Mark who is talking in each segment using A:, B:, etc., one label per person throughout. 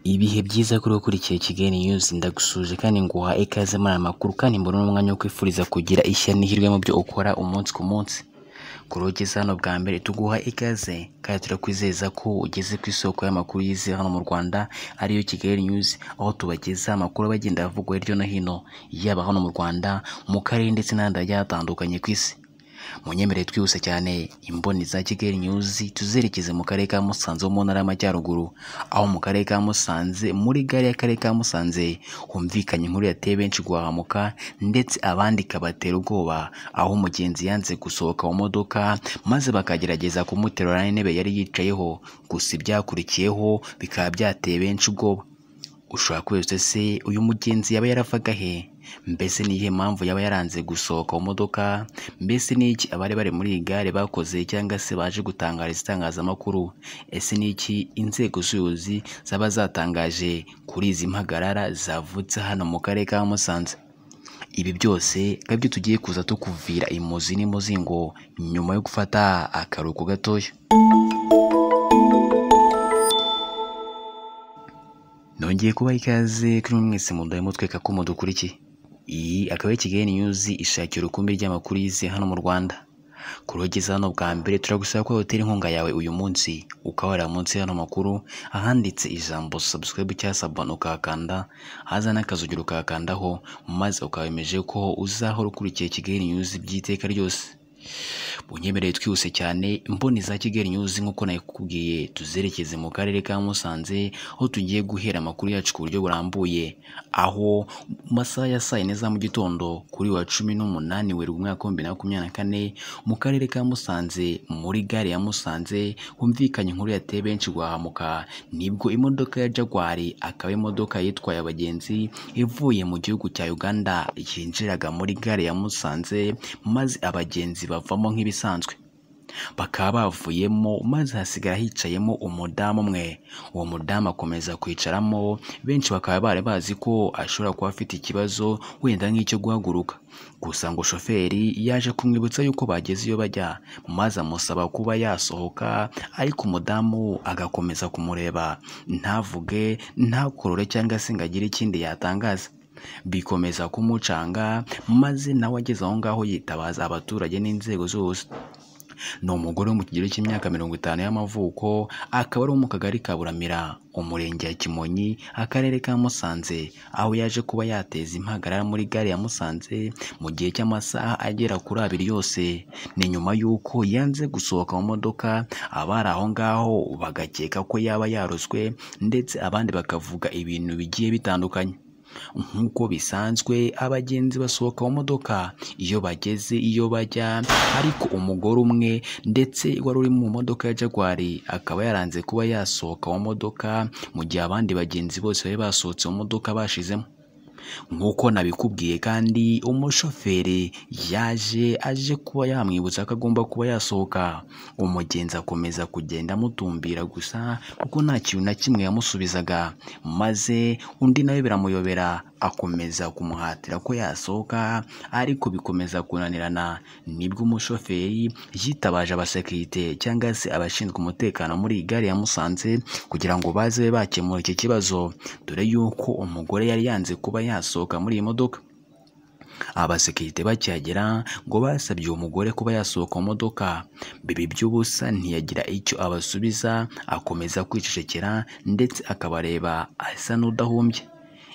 A: ibihe byiza kuri ukurikiye Kigali News ndagusuje kandi nguha ikaze muri aya makuru kandi mbona n'umwanya wo kwifuriza kugira ishya n'ihirwe mu byo ukora umunsi ku munsi kuri ugeze hano bwa mbere tuguha ikaze kandi turakwizeza ko ugeze ku isoko y'amakuru yize hano mu Rwanda ariyo Kigali News aho tubageza amakuru bagenda avugwa hirya no hino yaba hano mu Rwanda mu karere ndetse n'ahandi hagiye hatandukanye ku isi munyemerere twihuse cyane imboni za kigali nyuzi tuzerekeze mu karere ka musanze ho mu ntara y'amajyaruguru aho mu karere ka musanze muri gare y'akarere ka musanze humvikanye inkuru yateye benshi guhahamuka ndetse abandi ikabatera ubwoba aho umugenzi yanze gusohoka mu modoka maze bakagerageza kumuterura n'intebe yari yicayeho gusa ibyakurikiyeho bikaba byateye benshi ubwoba ushobora kwese se uyu mugenzi yaba yaravaga he mbese ni iyihe mpamvu yaba yaranze gusohoka mu modoka mbese ni iki abari bari muri iyi gare bakoze cyangwa se baje gutangariza itangazamakuru ese ni iki inzego z'ubuyobozi zaba zatangaje kuri izi mpagarara zavutse hano mu karere ka musanze ibi byose byo tugiye kuza tukuvira imuzi n'imuzingo nyuma yo gufata akaruhuko gatoya nongeye kubaha ikaze kuri mwese mu nda y'umutweka ko mudukurikiye iyi akaba ari kigali niyuzi ishakira urukumbi ry'amakuru yize hano mu rwanda kurogeza hano bwa mbere turagusaba ko hoteli inkunga yawe uyu munsi ukahorera munsi y'ano makuru ahanditse ijambo subscribe cyangwa sabana ukahakanda haza n'akazugira ukahakandaho maze ukabemeje ko uzahora ukurikiye kigali niyuzi by'iteka ryose bunyemereye twihuse cyane mboni za kigali nyuzi nk'uko nakubwiye tuzerekeze mu karere ka musanze aho tugiye guhera amakuru yacu ku buryo burambuye aho mu masaha ya saa yine za mu gitondo kuri wa cumi n'umunani werurwe umwaka w'ibihumbi bibiri na makumyabiri na kane mu karere ka musanze muri gare ya musanze humvikanye inkuru yateye benshi guhahamuka nibwo imodoka ya jagwari akaba imodoka yitwaye abagenzi ivuye mu gihugu cya uganda yinjiraga muri gare ya musanze maze abagenzi bavamo nk'ibisanzwe bakaba bavuyemo maze hasigara hicayemo umudamu umwe uwo mudamu akomeza kwicaramo benshi bakaba bari bazi ko ashobora kuba afite ikibazo wenda nk'icyo guhaguruka gusa ngo shoferi yaje kumwibutsa yuko bageze iyo bajya maze amusaba kuba yasohoka ariko umudamu agakomeza kumureba ntavuge ntakorore cyangwa se ngo agire ikindi yatangaza bikomeza kumucanga maze nawe ageze aho ngaho yitabaza abaturage n'inzego zose ni umugore wo mu kigero cy'imyaka mirongo itanu y'amavuko akaba ari uwo mu kagari ka buramira umurenge ya kimonyi akarere ka musanze aho yaje kuba yateza impagarara muri gare ya musanze mu gihe cy'amasaha agera kuri abiri yose ni nyuma y'uko yanze gusohoka mu modoka abari aho ngaho bagakeka ko yaba yarozwe ndetse abandi bakavuga ibintu bigiye bitandukanye nk'uko bisanzwe abagenzi basohoka mu modoka iyo bageze iyo bajya ariko umugore umwe ndetse wari uri mu modoka ya jagwari akaba yaranze kuba yasohoka mu modoka mu gihe abandi bagenzi bose bari basohotse mu modoka bashizemo nk'uko nabikubwiye kandi umushoferi yaje aje kuba yamwibutsa ko agomba kuba yasohoka umugenzi akomeza kugenda amutumbira gusa kuko nta kintu na kimwe yamusubizaga maze undi nawe biramuyobera akomeza kumuhatira ko yasohoka ariko bikomeza kunanirana nibwo umushoferi yitabaje abasekirite cyangwa se abashinzwe umutekano muri iyi gare ya Musanze kugira ngo baze bakemura iki kibazo dore yuko umugore yari yanze kuba yasohoka muri iyi modoka abasekirite bakihagera ngo basabye uwo mugore kuba yasohoka mu modoka bibi by'ubusa ntiyagira icyo abasubiza akomeza kwicecekera ndetse akabareba asa n'udahumbye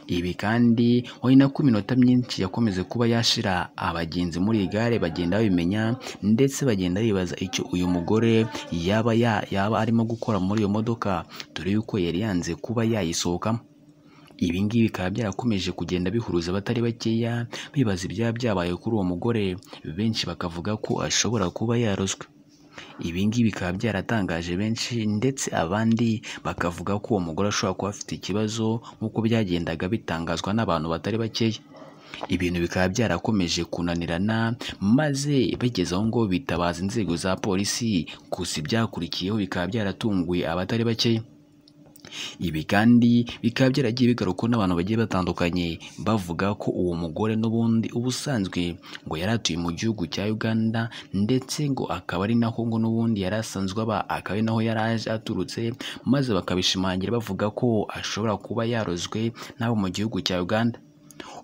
A: ibi kandi wari nako iminota myinshi yakomeze kuba yashira abagenzi muri iyi gare bagenda babimenya ndetse bagenda bibaza icyo uyu mugore yaba yaba arimo gukora muri iyo modoka dore yuko yari yanze kuba yayisohokamo ibi ngibi bikaba byarakomeje kugenda bihuruza abatari bakeya bibaza ibyaba byabaye kuri uwo mugore benshi bakavuga ko ashobora kuba yarozwe ibi ngibi bikaba byaratangaje benshi ndetse abandi bakavuga ko uwo mugore ashobora kuba afite ikibazo nk'uko byagendaga bitangazwa n'abantu batari bakeya ibintu bikaba byarakomeje kunanirana maze bageze aho ngo bitabaza inzego za polisi gusa ibyakurikiyeho bikaba byaratunguye abatari bakeya ibi kandi bikaba byaragiye bigarukwa n'abantu bagiye batandukanye bavuga ko uwo mugore n'ubundi ubusanzwe ngo yari atuye mu gihugu cya Uganda ndetse ngo akaba ari naho ngo n'ubundi yari asanzwe aba akaba ari naho yari aje aturutse maze bakabishimangira bavuga ko ashobora kuba yarozwe n'abo mu gihugu cya Uganda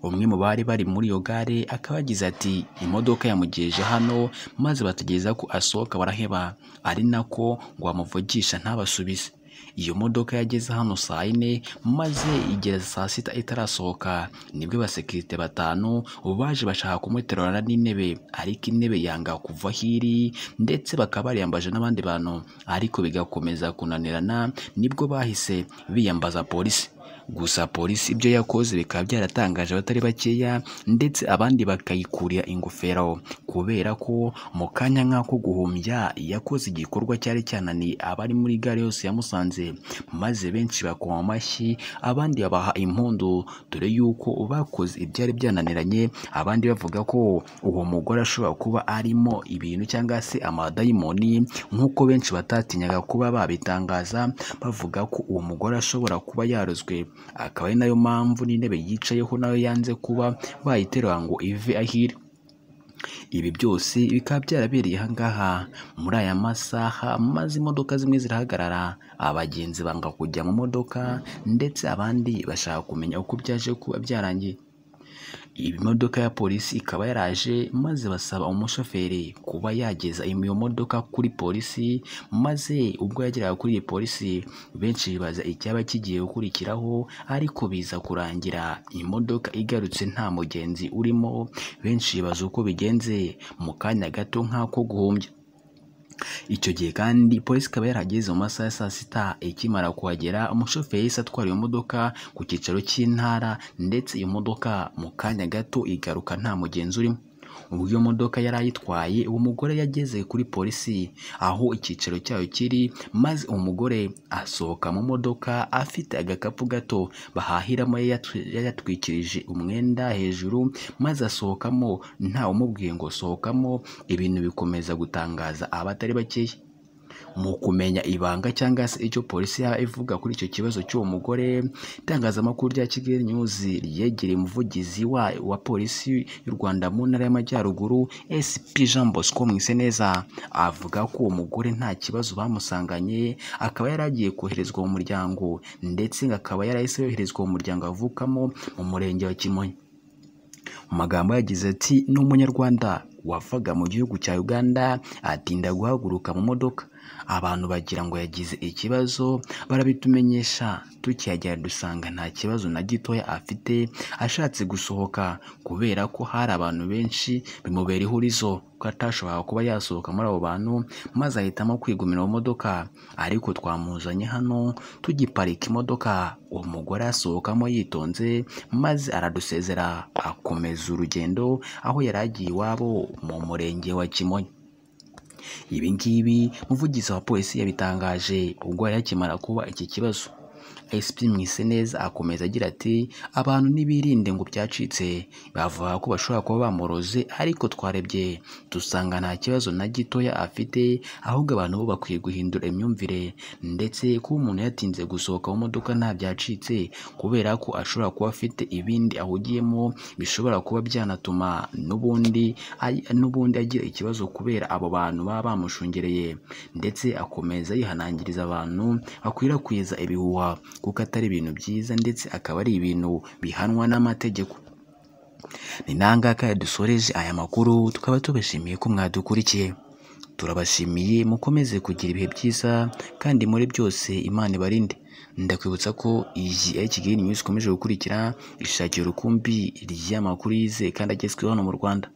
A: umwe mu bari bari muri iyo gare akaba yagize ati imodoka yamugejeje hano maze bategereza ko asohoka baraheba ari nako ngo bamuvugisha ntabasubize iyo modoka yageze hano saa yine maze igera saa sita itarasohoka nibwo abasekirite batanu baje bashaka kumuterurana n'intebe ariko intebe yanga kuva aho iri ndetse bakaba bariyambaje n'abandi bantu ariko bigakomeza kunanirana nibwo bahise biyambaza polisi gusa polisi ibyo yakoze bikaba byaratangaje abatari bakeya ndetse abandi bakayikurira ingofero kubera ko mu kanya nk'ako guhumbya yakoze igikorwa cyari cyananiye abari muri gare yose yamusanze maze benshi bakoma amashyi abandi babaha impundu dore yuko bakoze ibyari byananiranye abandi bavuga ko uwo mugore ashobora kuba arimo ibintu cyangwa se amadayimoni nk'uko benshi batatinyaga kuba babitangaza bavuga ko uwo mugore ashobora kuba yarozwe akaba ari nayo mpamvu n'intebe yicayeho nayo yanze kuba bayiterura ngo ive aho iri ibi byose bikaba byarabereye aha ngaha muri aya masaha maze imodoka zimwe zirahagarara abagenzi banga kujya mu modoka ndetse abandi bashaka kumenya uko byaje kuba byarangiye iyi modoka ya polisi ikaba yaraje maze basaba umushoferi kuba yageza iyo modoka kuri polisi maze ubwo yageraga kuri iyi polisi benshi bibaza icyaba kigiye gukurikiraho ariko biza kurangira imodoka igarutse nta mugenzi urimo benshi bibaza uko bigenze mu kanya gato nk'ako guhumbya icyo gihe kandi polisi ikaba yarageze mu masaha ya saa sita ikimara kuhagera umushoferi yahise atwara iyo modoka ku cyicaro cy'intara ndetse iyo modoka mu kanya gato igaruka nta mugenzi urimo ubwo iyo modoka yari ayitwaye uwo mugore yageze kuri polisi aho icyicaro cyayo kiri maze umugore asohoka mu modoka afite agakapu gato bahahiramo yatwikirije umwenda hejuru maze asohokamo ntawumubwiye ngo sohokamo ibintu bikomeza gutangaza abatari bakeya mu kumenya ibanga cyangwa se icyo polisi yaba ivuga kuri icyo kibazo cy'uwo mugore itangazamakuru rya kigali news ryegereye umuvugizi wa, wa polisi y'u rwanda mu ntara y'amajyaruguru sp jean bosco mwiseneza avuga ko uwo mugore nta kibazo bamusanganye akaba yari agiye koherezwa mu muryango ndetse ngo akaba yarahise yoherezwa mu muryango avukamo mu murenge wa kimonyi mu magambo yagize ati ni umunyarwanda wavaga mu gihugu cya uganda atinda guhaguruka mu modoka abantu bagira ngo yagize ikibazo barabitumenyesha tukihagera dusanga nta kibazo na gitoya afite ashatse gusohoka kubera ko hari abantu benshi bimubera ihurizo ko atashoboraga kuba yasohoka muri abo bantu maze ahitamo kwigumira mu modoka ariko twamuzanye hano tugiparika imodoka uwo mugore asohokamo yitonze maze aradusezera akomeza urugendo aho yari agiye iwabo mu murenge wa kimonyi ibi ngibi umuvugizi wa polisi yabitangaje ubwo yari akimara kuba iki kibazo SP Mwiseneza akomeza agira ati abantu ntibirinde ngo byacitse bavuga ko bashobora kuba bamuroze ariko twarebye dusanga nta kibazo na gitoya afite ahubwo abantu bo bakwiye guhindura imyumvire ndetse kuba umuntu yatinze gusohoka mu modoka nta byacitse kubera ko ashobora kuba afite ibindi ahugiyemo bishobora kuba byanatuma n'ubundi ay- n'ubundi agira ikibazo kubera abo bantu baba bamushungereye ndetse akomeza yihanangiriza abantu bakwirakwiza ibihuha kuko atari ibintu byiza ndetse akaba ari ibintu bihanwa n'amategeko ni nangaka dusoreje aya makuru tukaba tubashimiye ko mwadukurikiye turabashimiye mukomeze kugira ibihe byiza kandi muri byose imana ibarinde ndakwibutsa ko iyi ari kigali news ikomeje gukurikira ishakira urukumbi ry'amakuru yizewe kandi agezweho hano mu rwanda